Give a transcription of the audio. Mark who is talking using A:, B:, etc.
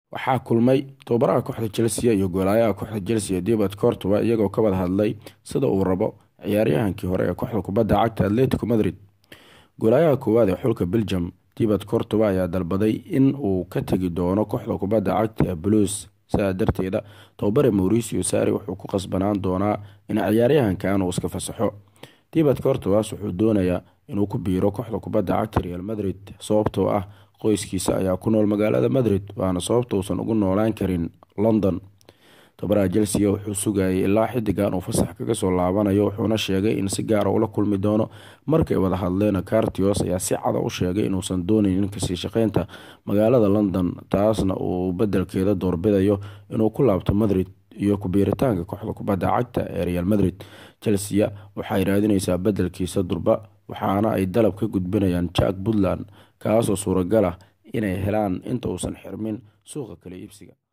A: waxaa kulmay tababaraha kooxda chelsea iyo goolaayaha kooxda chelsea dibad cortova iyagoo ka wada hadlay sida uu rabo ciyaaryahankii hore ee kooxda kubadda cagta atletico madrid goolaayaha koowaad ee xulka belgium dibad cortova ayaa dalbaday in uu ka tegi doono kooxda kubadda cagta ee blues sidaa darteeda tababare mauricio sari wuxuu ku qasbanaan doonaa in ciyaaryahankan uu iska fasaxo dibad cortovas wuxuu doonayaa inuu ku biiro kooxda kubadda cagta real madrid sababtoo ah qoyskiisa ayaa ku nool magaalada madrid waana sababta uusan ugu noolaan karin london tababaraha chelsea wuxuu sugayay ilaa xidigan uu fasax kaga soo laabanayo wuxuuna sheegay in si gaara ula kulmi doono markay wada hadleen cartios ayaa si cada u sheegay inuusan dooneynin kasii shaqeynta magaalada london taasna uu bedelkeeda doorbidayo inuu ku laabto madrid iyo kubiiritaanka kooxda kubadda cagta ee real madrid chelsea waxay raadineysaa bedelkiisa durba waxaana ay dalab ka gudbinayaan jack puntland kaasoo suuragal ah inay helaan inta uusan xirmin suuqa kala iibsiga